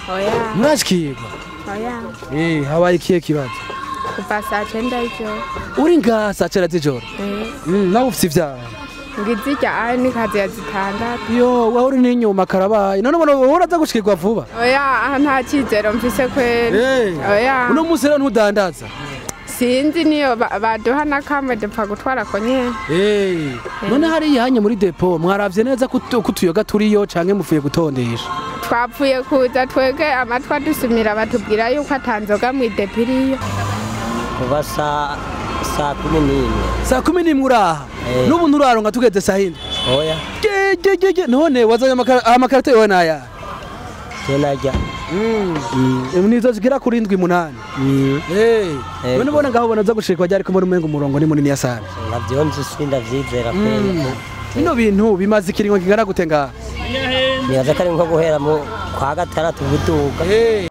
oya murashikirwa oya eh habaye ikihe kibazo kuva saa cyenda y'ijoro uri ngaha saa cyenda z'ijoro Eh, Mm, nawe ufite ivyaha ngizirya aho ni kazi ya zitandatu yo waho uri n'inyuma karabaye none ubona uraza gushikirwa vuba oya aha nta cyizero mfise kweri Eh, oya uno munsi rero ntudandaza sinzi niyo ba- baduha n'akamwe dupfa gutwara ko nyene Eh, none hariya hanye muri depo mwaravye neza ko utu- ko utuyoga turiyo canke muvuye gutondesha twapfuye kuza twege amatwi adusumira batubwira yuko atanzoga mu idepiriyo kuva saa saa kumi n'imwe saa kumi n'imwe uraha Eh. n'ubu nturaronka tugeze saa hino oya Ge, ge, ge, ge. none wazanye amakara- amakarita yowe naya je narya nizo zigera kuri ndwi munani Eh, Eh. none ubona ngaho ubona uza gushikwa ryari ko muri umenga umurongo ni munini sana navyo nzi sindavyizera kweli bino bintu bimaze ikiringo kingana gute ngaha nibaza ko ari nko guhera mu kwa gatandatu guduga Eh.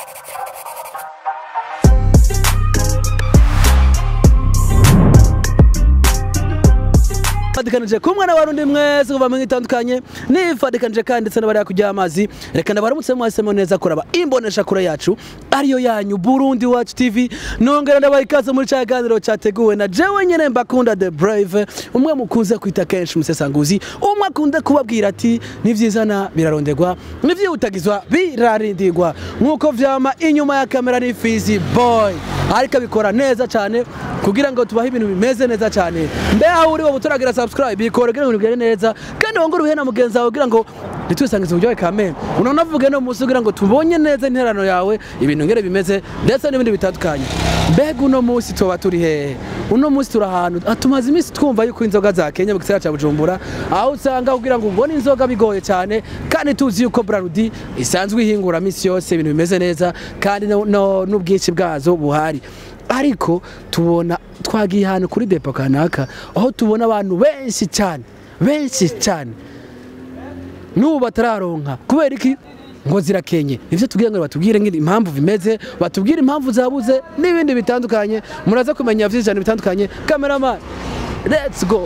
fatikanije kumwe n'abarundi mwese kuva mu itandukanye nifatikanije kandi ndetse n'abari kujya amazi reka ndabaramutse mwahisemo neza kuraba imbonesha kure yacu ariyo yanyu Burundi Watch TV nongera ndabaha ikaze muri cya ganiro cyateguwe na jewe nyene mbakunda the brave umwe mukunze kwita kenshi umusesanguzi umwe akunda kubabwira ati nivyizana biraronderwa nivyihutagizwa birarindirwa nk'uko vyama inyuma ya kamera ni Fizi boy ariko abikora neza cyane kugira ngo tubahe ibintu bimeze neza cyane mbe aho uri wowe utaragira subscribe bikora kugira ngo bigere neza kandi wongere ubihe na mugenzi wawe kugira ngo ntitwisangize uburyohe kamere unavuge no munsi kugira ngo tubonye neza interano yawe ibintu ngere bimeze ndetse n'ibindi bitandukanye mbega uno munsi tuba turi hehe uno munsi turi ahantu ah, tumaze iminsi twumva yuko inzoga za Kenya mu gisagara cya Bujumbura aho usanga kugira ngo ubone inzoga bigoye cyane kandi tuzi yuko Brarudi isanzwe ihingura misi yose ibintu bimeze neza kandi no- no- n'ubwinshi bwazo buhari ariko tubona twagiye ahantu kuri depo kanaka aho tubona abantu benshi cyane benshi cyane n'ubu batararonka kubera iki ngo zirakenye nivyo tubwire ngo batubwire ngiri impamvu bimeze batubwire impamvu zabuze n'ibindi bitandukanye muraza kumenya vyinshi cyane bitandukanye cameraman let's go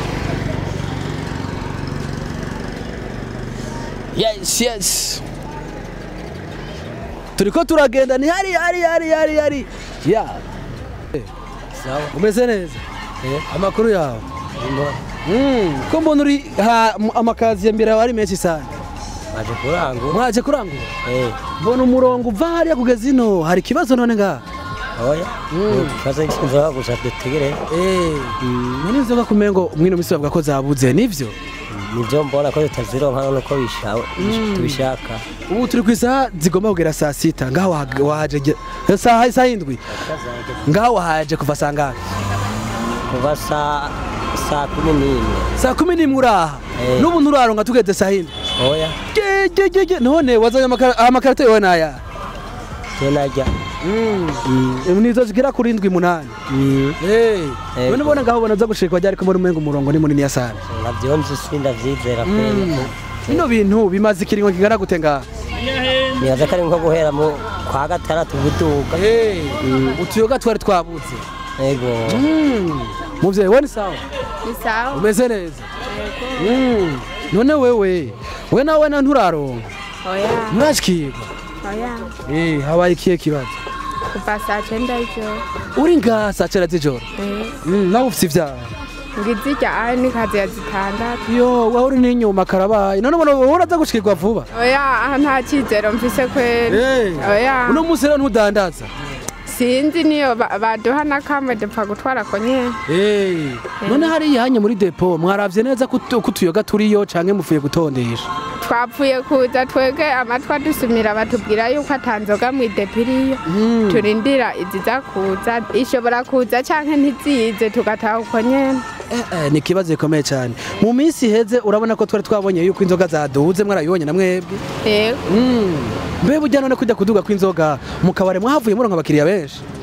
yes yes turiko turagenda ni hari hari hari hari hari ya sawa umeze neza Eh. amakuru yawe Ndimo- Mm, ko mbona uri ha mu- amakazi ya mbere ari menshi sana baje kurangura mwaje kurangura eh mbona umurongo uva hariya kugeza ino hari ikibazo none ngaha oya ikibazo cy'inzoga gusa dutegereje Eh, none inzoga kumengo mwino misi bavuga ko zabuze nivyo nivyo mbona ko tutazironka nuko bishawe tubishaka ubu turi ku isaha zigomba kugera saa sita ngaho waha- wahaje ge- saha isaha indwi ngaho wahaje kuva saa ngahe kuva saa saa kumi n'imwe saa kumi n'imwe uraha Eh. n'ubu nturaronka tugeze saa hindwi oya Ge, ge, ge, ge. none wazanye amakara- amakarita yowe naya je narya nizo zigera kuri ndwi munani Eh, Eh, none ubona ngaho ubona uza gushikwa ryari ko muri umenga umurongo ni munini sana navyo nzi sindavyizera kweli bino bintu bimaze ikiringo kingana gute ngaha nibaza ko ari nko guhera mu kwa gatandatu guduga utuyoga twari twabuze ego muvyeyi we ni sawa ni sawa umeze neza Mm. none wewe we nawe na nturaronka oya nturashikirwa oya Eh, habaye ikihe kibazo kuva saa cyenda y'ijoro uri ngaha saa cyenda z'ijoro Eh, Mm, nawe ufite ivyaha ngizirya aho ni kazi ya zitandatu yo waho uri n'inyuma karabaye none ubona uraza gushikirwa vuba oya aha nta cyizero mfise kweri oya uno munsi rero ntudandaza sinzi niyo ba- baduha n'akamwe dupfa gutwara ko nyene Eh, none hariya hanye muri depo mwaravye neza ko utu- ko utuyoga turiyo canke muvuye gutondesha twapfuye kuza twege amatwi adusumira batubwira yuko atanzoga mu idepiriyo turindira iziza kuza ishobora kuza canke ntizize tugataha uko nyene Eh, eh, ni ikibazo gikomeye cyane mu minsi iheze urabona ko twari twabonye yuko inzoga zaduze mwarabibonye na mwebwe yego Mm. mbe burya none kujya kuduga kw'inzoga mu kabari mwahavuye muronka abakiriya benshi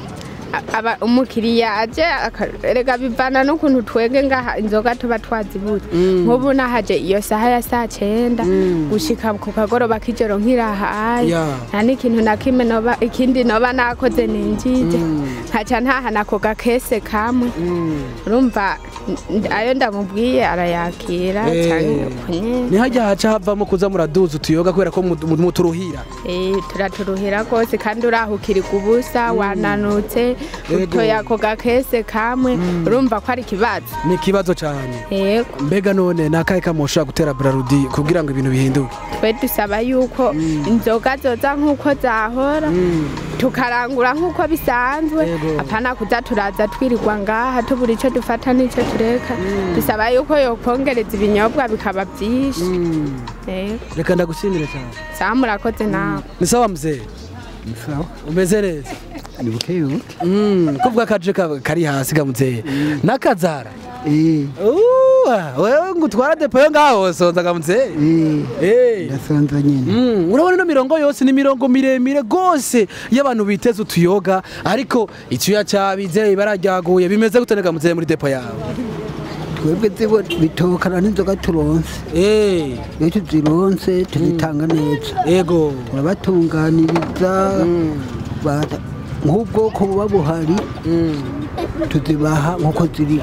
a- aba umukiriya aje aka- erega bivana n'ukuntu twege ngaha inzoga tuba twazibuze nk'ubu nahaje iyo saha ya saa cyenda gushika ku kagoroba k'ijoro nkirahaye Ya. nta n'ikintu na kimwe noba ikindi noba nakoze ninjije nkaca ntahana ako gakese kamwe urumva n- ayo ndamubwiye arayakira Eh. canke uko nyene ntihajya haca havamo kuza muraduza utuyoga kubera ko mu- mu- muturuhira Eh, turaturuhira rwose kandi urahukirika ubusa wananutse Yego. utoye ako gakese kamwe urumva ko ari ikibazo ni ikibazo cyane yego mbega none ni akahe kamo ushobora gutera burarudi kugira ngo ibintu bihinduke twe dusaba yuko inzoga zoza nk'uko zahora tukarangura nk'uko bisanzwe Yego. apana kuza turaza twirirwa ngaha tubura icyo dufata n'icyo tureka dusaba yuko yokongereza ibinyobwa bikaba byinshi yego reka ndagushimire cyane sawa murakoze nawe ni sawa mzee sawa umeze neza ni buke buke Mm, kuvuga akaje ka- kari hasi ga mzee nakazara eh Uwa, wewe ngo utwara depo yo ngaho sonza ga mzee eh Eh. ndasonza nyine Mm, urabona ino mirongo yose ni mirongo miremire gose y'abantu biteze utuyoga ariko icyuya cyabize bararyaguye bimeze gute nega mzee muri depo yawe twebwe zibo bitokana n'inzoga turonse Eh, iyo tuzironse tuzitanga neza ego turabatunganiriza ba- nk'ubwoko buba buhari Mm, tuzibaha nk'uko ziri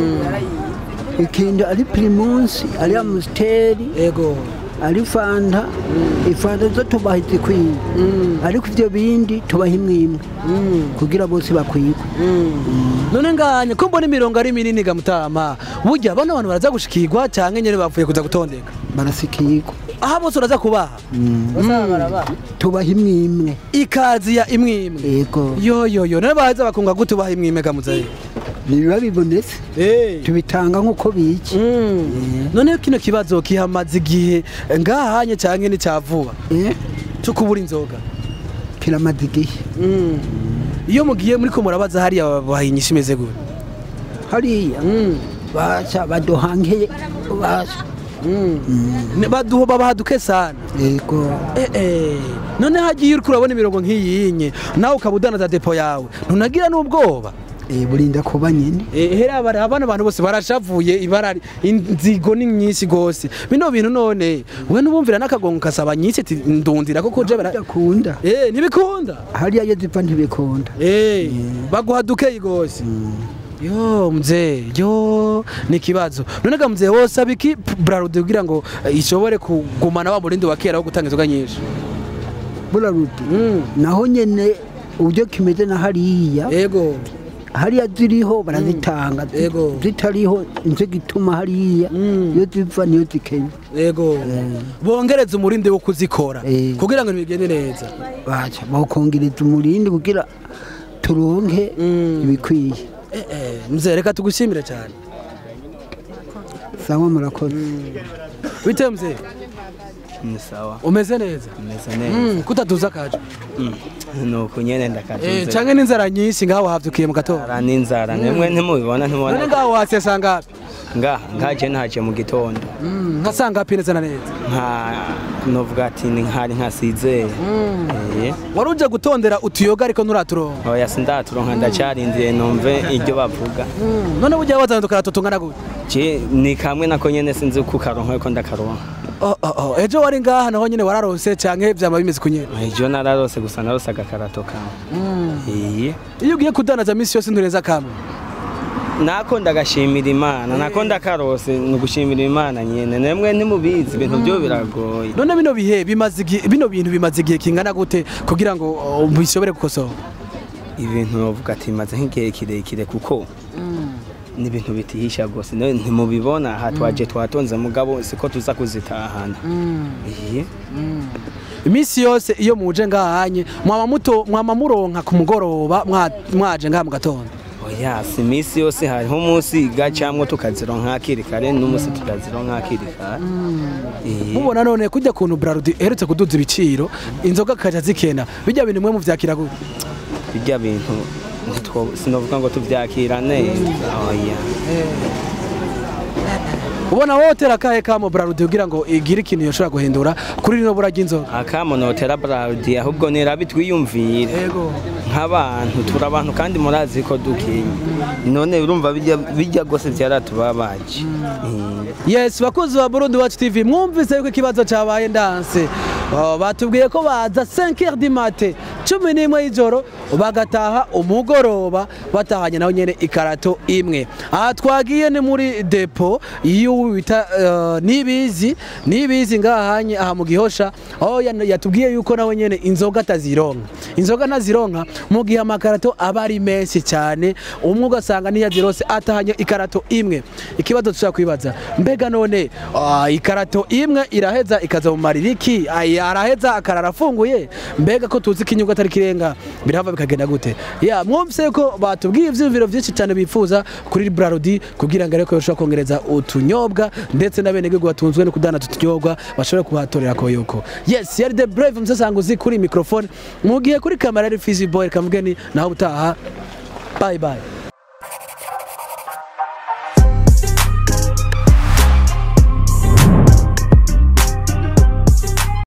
ikindi ari pirimusi ari amusiteri ego ari fanta ifanta zo tubaha izikwiye ariko ibyo bindi tubaha imwe imwe kugira bose bakwigwe none nganye ko mbona imirongo ari minini ga mutama burya bano bantu baraza gushikirwa cyangwa nyene bavuye kuza gutondeka barasikirwa aha bose uraza kubaha tubaha imwe imwe ikazi ya imwe imwe yego yo yo yo none baza bakunga gute ubaha imwe imwe ga muzehe ntibiba bibonetse Eh. tubitanga nk'uko biki Mm. none kino kibazo kihamaze igihe ngahanye cyangwa ni cyavuba Eh, cyo kubura inzoga kiramaze igihe iyo mugiye muri ko murabaza hariya babaha inyishu imeze gute hariya basha baduhankeye basha Ne- baduho babaha duke sana yego Eh, eh. none hagiye uriko urabona imirongo nk'iyinye nawe ukaba udanaza depo yawe ntunagira n'ubwoba Eh, burinda kuba nyine Eh, hera bara abana abantu bose barashavuye ibara inzigo ni nyinshi gose bino bintu none we nubumvira n'akagongo kasaba nyinshi ati ndundira koko je bara bidakunda eh ntibikunda hariya iyo ziva ntibikunda eh baguha dukeyi gose yo mzee yo ni kibazo none ga mzee wose abiki brarude kugira ngo eh, ishobore kugumana wa murindi wa kera wo gutanga inzoga nyinshi burarudi Mm. naho nyene uburyo kimeze na hariya ego hariya ziriho barazitanga zi- Yego. zitariho nico gituma hariya Mm. iyo ziva niyo zikenya ego bongereza umurindi wo kuzikora Eh. kugira ngo bigende neza baca bawukongereza umurindi kugira turonke Mm. ibikwiye eh eh mzee reka tugushimire cyane sawa murakoze bite mzee ni sawa umeze neza meze neza Mm, kutatuza kaje nuko nyene eh ndakatunze canke n'inzara nyinshi ngaho havyukiye mu gatondo ara n'inzara nimwe ntimubibona none ntimubona ngaho wasesa ngapi nga ngaje ntaje mu gitondo Mm, nkasanga hapi neza na neza nka novuga ati ni nkari nkasizeye eh wari uje gutondera utuyoga ariko nturaturonka oya sindaturonka ndacarindiye numve iryo bavuga Mm, none burya wazandukana tutungana gute je ni kamwe nako nyene sinzi kukaronka yuko ndakaronka oh, oh, oh. ejo wari ngaha naho nyene wararonse canke vyama bimeze kunyene ejo nararose gusa narose agakarato kamwe iye iyo ugiye kudanaza misi yose ntureza kamwe nako ndagashimira imana nako ndakarose ni ugushimira imana nyene nemwe ntimubizi ibintu byo biragoye none bino bihe bimaze igihe bino bintu bimaze igihe kingana gute kugira ngo oh, bishobore gukosoka ibintu bavuga ati bimaze nk'igihe kirekire kuko ni ibintu bitihisha rwose nawe ntimubibona aha twaje twatonze mugabo siko tuza kuzitahana iye iminsi yose iyo muje ngahanye mwama muto mwama muronka ku mugoroba mwa- mwaje ngaha mu gatondo oya si iminsi yose hariho umunsi gacamwo tukazironka hakiri kare n'umunsi tukazironka hakiri kare Iye. mubona none kujya kuntu brarudi eherutse kuduza ibiciro inzoga kaja zikena bijya bintu mwe muvyakira gute bijya bintu ntitwo- sinovuga ngo tuvyakira neza oya ubona wotera akahe kamo Braludi kugira ngo igire ikintu yoshobora guhindura kuri rino bura ry'inzoga akamonotera Braludi ahubwo nirabi twiyumvire yego nk'abantu turi abantu kandi murazi ko dukenye none urumva bijya bijya gose byaratubabaje Mm. yes bakunzi ba Burundi Watch TV mwumvise yuko ikibazo cyabaye ndanse Oh, batubwiye ko baza 5h du matin cumi n'imwe y'ijoro bagataha umugoroba batahanye naho nyene ikarato imwe aha twagiye ni muri depo y'uwo bita eh, nibizi nibizi ngahanye aha mu gihosha aho yan- yatubwiye yuko nawe nyene inzoga atazironka inzoga ntazironka mu gihe amakarato aba ari menshi cyane umwe ugasanga ntiyazirose atahanye ikarato imwe ikibazo dushobora kwibaza mbega none ah, ikarato imwe iraheza ikaza mu maririki Ay, araheza akarara afunguye mbega ko tuzi ko inyungu atari kirenga birahava bikagenda gute ya mwumvise ko batubwiye ivyiyumviro vyinshi cyane bifuza kuri Braludi kugira ngo ariko yoshobora kongereza utunyobwa ndetse n'abenegihugu batunzwe no kudana tutunyobwa bashobore kuhatorera koyoko yes yari the brave musasanguzi kuri microphone mu gihe kuri kamera ari Fizzy Boy kamugeni naho utaha bye bye